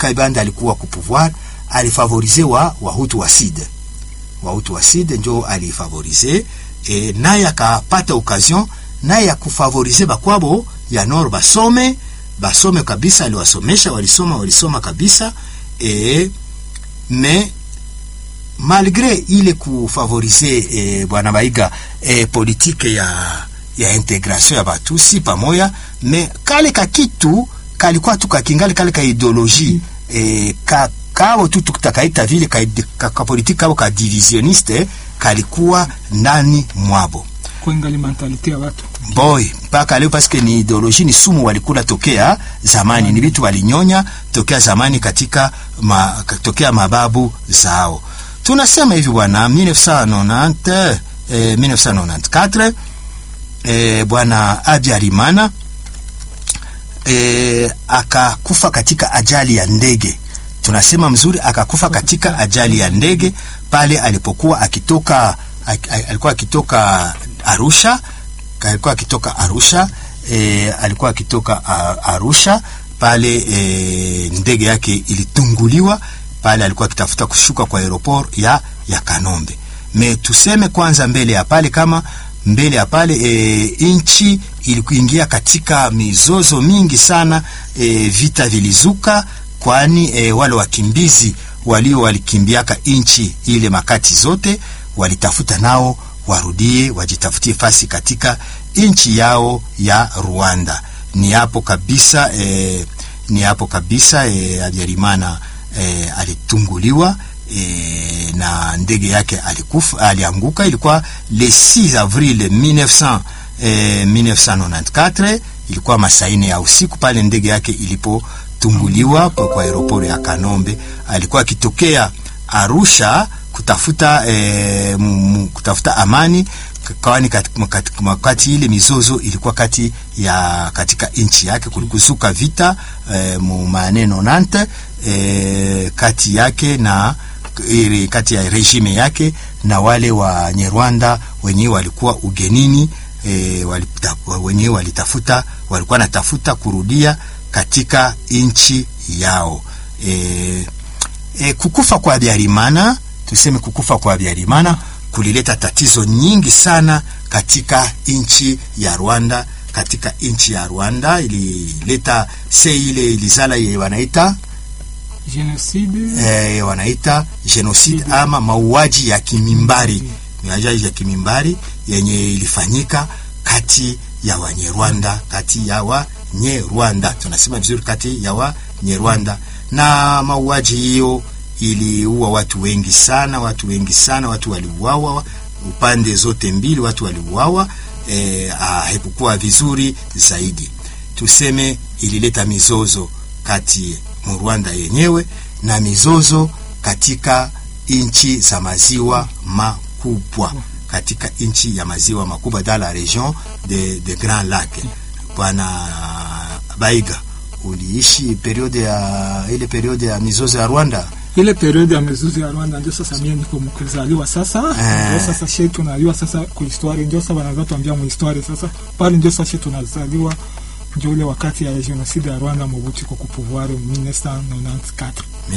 Kaibanda alikuwa ku pouvoir alifavorize wa wahutu wa sud wahutu wa sud njo alifavorize e, naye akapata occasion naye ya kufavorize bakwabo ya nord basome basome kabisa, aliwasomesha walisoma walisoma kabisa e, me malgre ile kufavorize e, bwana Baiga e, politike ya ya integration ya batusi pamoya, me kale ka kitu kalikuwa tu kakingali kale ka ideologie e, ka kao tu tutakaita vile ka, ka, ka politike kao ka divisioniste kalikuwa ndani mwabo kuingali mentalite ya watu boy mpaka leo paske ni ideoloji ni sumu walikula tokea zamani, ni vitu walinyonya tokea zamani katika ma, tokea mababu zao. Tunasema hivi bwana 1990 eh, 1994 eh, bwana Habyarimana eh, akakufa katika ajali ya ndege. Tunasema mzuri, akakufa katika ajali ya ndege pale alipokuwa akitoka alikuwa akitoka Arusha alikuwa akitoka Arusha e, alikuwa akitoka Arusha pale e, ndege yake ilitunguliwa pale, alikuwa akitafuta kushuka kwa aeroport ya ya Kanombe. Me tuseme kwanza mbele ya pale kama mbele ya pale e, inchi ilikuingia katika mizozo mingi sana e, vita vilizuka, kwani e, wale wakimbizi walio walikimbiaka inchi ile makati zote walitafuta nao warudie wajitafutie fasi katika nchi yao ya Rwanda. Ni hapo kabisa e, ni hapo kabisa e, Habyarimana e, alitunguliwa e, na ndege yake alikufa, alianguka. Ilikuwa le 6 avril 1900, e, 1994 ilikuwa masaine ya usiku pale ndege yake ilipotunguliwa kwa aeroport ya Kanombe. Alikuwa akitokea Arusha kutafuta eh, m, kutafuta amani kwani wakati ile mizozo ilikuwa kati ya katika nchi yake, kulikuzuka vita eh, mu maneno nante eh, kati yake na ile kati ya regime yake na wale wa Nyarwanda wenyewe walikuwa ugenini eh, walita, wenyewe walitafuta walikuwa natafuta kurudia katika nchi yao eh, eh, kukufa kwa Habyarimana tuseme kukufa kwa Habyarimana kulileta tatizo nyingi sana katika nchi ya Rwanda. Katika nchi ya Rwanda ilileta se ile ilizala ye wanaita genocide, eh, wanaita genocide ama mauaji ya kimimbari, mauaji ya kimimbari yenye ilifanyika kati ya Wanyarwanda, kati ya Wanyarwanda, tunasema vizuri, kati ya Wanyarwanda na mauaji hiyo iliua watu wengi sana, watu wengi sana, watu waliuawa upande zote mbili, watu waliuawa. E, haikukuwa vizuri zaidi, tuseme ilileta mizozo kati mu Rwanda yenyewe na mizozo katika nchi za maziwa makubwa, katika nchi ya maziwa makubwa dans la region de, de Grand Lac. Bwana Baiga, uliishi periode ya ile periode ya mizozo ya Rwanda ile periode ya mizuzi ya Rwanda ndio sasa mimi niko mkuzaliwa sasa Eh. ndio sasa shetu tunaliwa sasa ku histoire ndio sasa wanaanza tuambia mu histoire sasa pale ndio sasa tunazaliwa ndio ile wakati ya genocide ya Rwanda Mobutu kwa kupouvoir 1994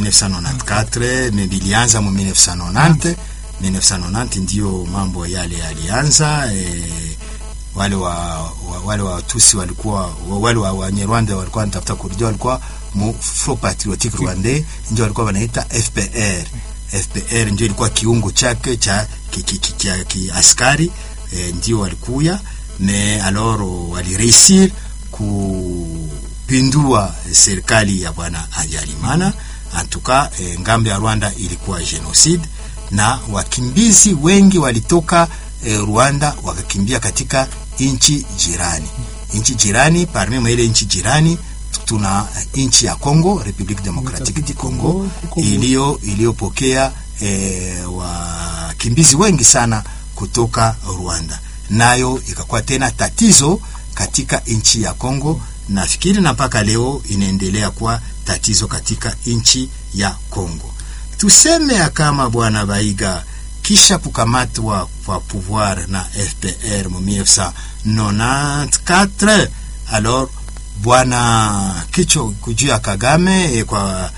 1994 me bilianza mu 1990 1990 ndio mambo yale yalianza e, wale wa, wa wale watusi walikuwa wa- wale wa Wanyarwanda walikuwa wanatafuta kurudia walikuwa mu Front Patriotique Rwandais ndio walikuwa wanaita FPR FPR ndio ilikuwa kiungo chake cha ki, ki, ki, ki, ki askari e, ndio walikuya me alors walireusir kupindua serikali ya bwana Habyarimana antuka e, ngambo ya Rwanda ilikuwa genocide na wakimbizi wengi walitoka e, Rwanda wakakimbia katika nchi jirani. Nchi jirani parmi mwa ile nchi jirani tuna nchi ya Congo, Republique Democratique du Congo iliyo iliyopokea e, wakimbizi wengi sana kutoka Rwanda, nayo ikakuwa tena tatizo katika nchi ya Congo. Nafikiri na mpaka leo inaendelea kuwa tatizo katika nchi ya Congo. Tuseme ya kama bwana Baiga kisha kukamatwa kwa pouvoir na FPR mu 1994 alors bwana kicho kujia Kagame eh, kwa